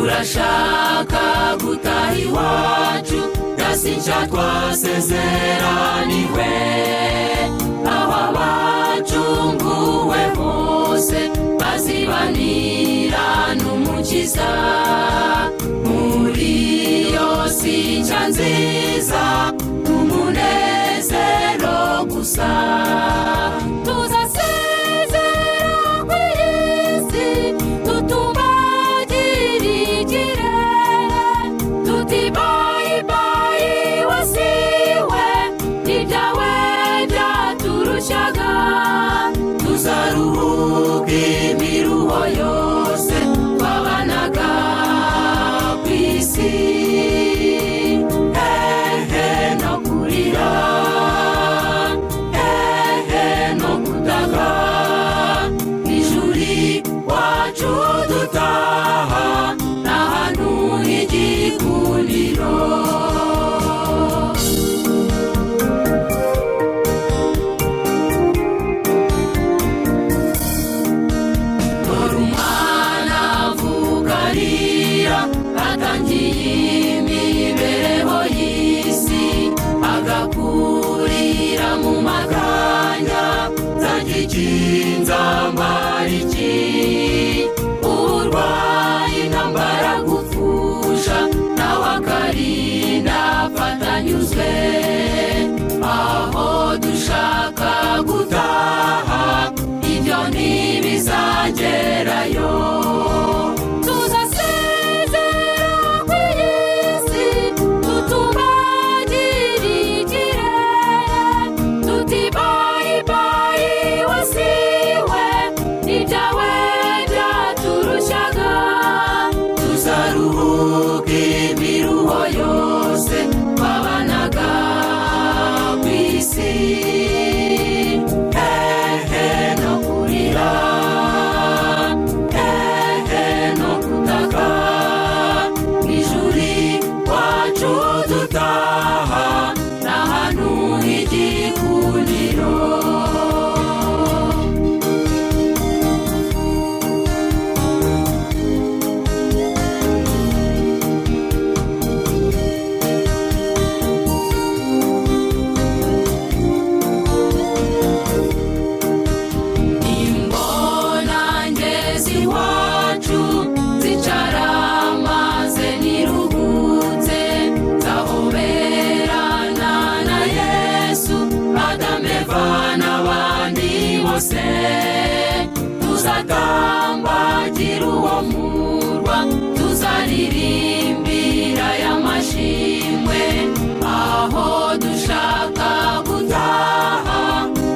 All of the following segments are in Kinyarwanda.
ndashaka gutaha iwacu gasinja twasezeraniwe aho abacunguwe bose bazibanira n'umukiza muri iyo sinja nziza umunezero gusa tuzasezera kuri iyi si tutubagire ikirere tuti bayibayi wasiwe ibyawe byaturushaga tuzaruhuka imiruho yose twabanaga ku isi hehe no kurira hehe no kutaga ijuri wacu dutaha n'ahantu h'igikundiro dore umwana avuka arira atangiye imibereho y'isi agakurira mu makanya zagikinzambariki urwaye intambara gupfusha nawe akarinda afatanyuzwe aho dushaka gutaha ibyo ntibizagerayo tuzasezera ku isi tutubagire ikirere tuti bayibayi wasiwe ibyawe byaturushaga tuzaruhuka imiruho yose twabanaga ku isi hehe no kurira hehe no kutaka ijuri wacu dutaha n'ahantu h'igikundiro imbonangezi iwacu zicara maze niruhutse zahoberana na yesu adameva n'abandi bose tuzatambagira uwo murwa tuzaririmbira y'amashimwe aho dushaka gutaha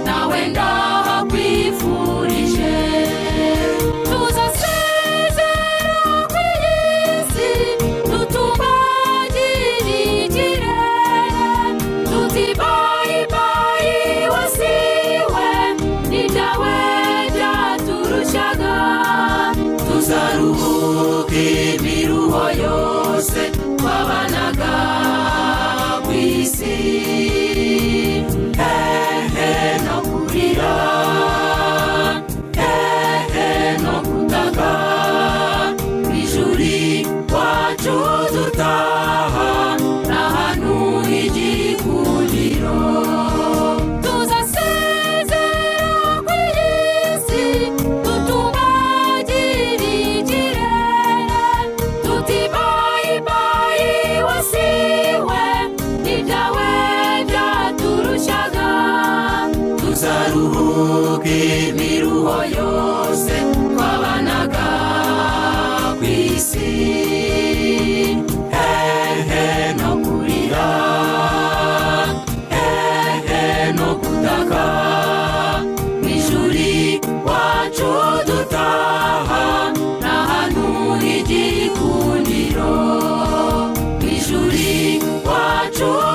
nawe ndahakwifurije tuzasezera ku isi tutubagire ikirere tuti bayibayi wasiwe n'ibyawe byaturushaga tuzaruhuka imiruho yose twabanaga ku isi hehe no kurira hehe no kutaka ijuri wacu dutaha n'ahantu h'igikundiro tuzasezera ku isi tutubagire ikirere tuti bayibayi wasiwe ibyawe byaturushaga tuzaruhuka imiruho yose twabanaga ku isi hehe no kurira hehe no kutaka ijuri wacu dutaha n'ahantu h'igikundiro ijuri wacu